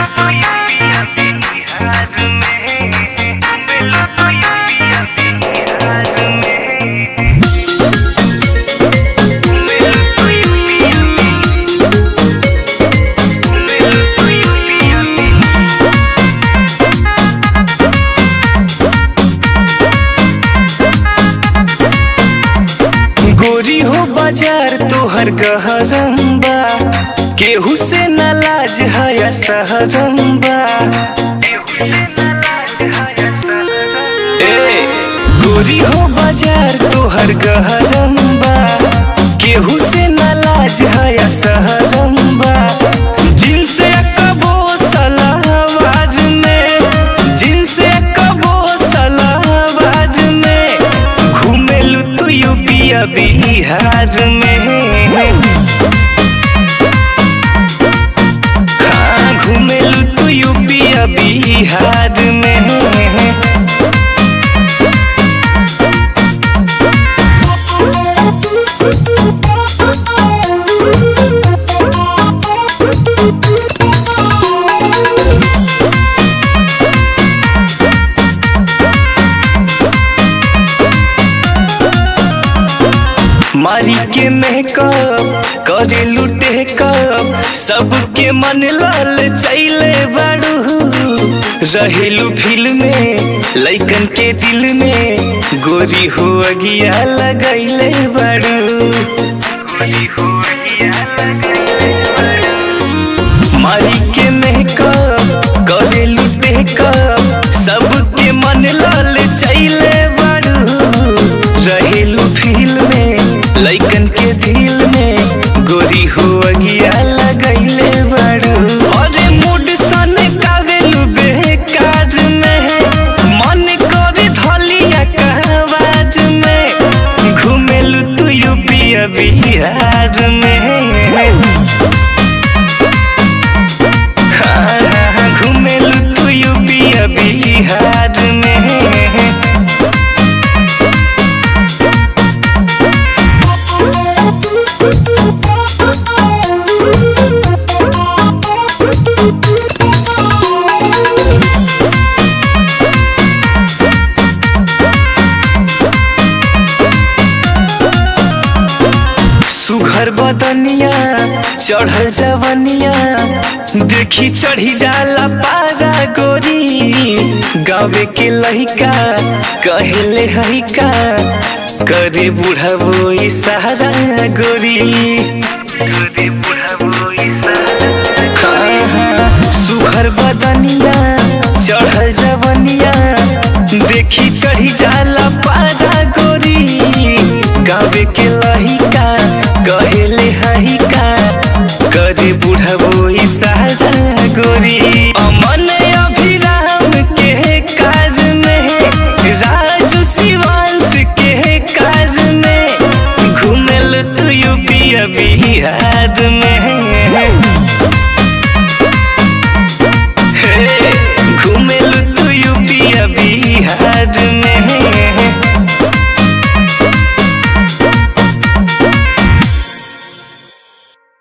गोरी हो बाजार तोहर गहरम्बा केहू से न लाज है सहरम्बा ए गोरी हो बाजार तोहर गहरम्बा केहू से न लाज है सहरम्बा जिनसे कबो सलाहबाज में जिनसे कबो सलाहबाज में घूमेलू तू यूपिया बिहार में हाँ घूमेलू तू यूपिया बिहार में मारी के मेकअप करे लुटे कप सबके मन लाल चैले बाड़ू रहेलू फिल्म में लइकन के दिल में गोरी हो अगिया लगैले बाड़ू मारी के मेकअप करे लुटे कप सबके मन लाल चैले बाड़ू रहेलू फील में लइकन के दिल में गोरी हो अगिया लगैले बाड़ू अरे मूड सन कावेलू बेकार में मन करे धलिया कहवाज में घूमेलू तू यूपिया बिहार में हाँ, घूमेलू तू यूपिया बिहार में सुघर बदनिया चढ़ल जवनिया देखी चढ़ी जाला पारा गोरी गावे के लहिका कहले हरिका करे बुढ़ावो इशारा गोरी करे बुढ़ावो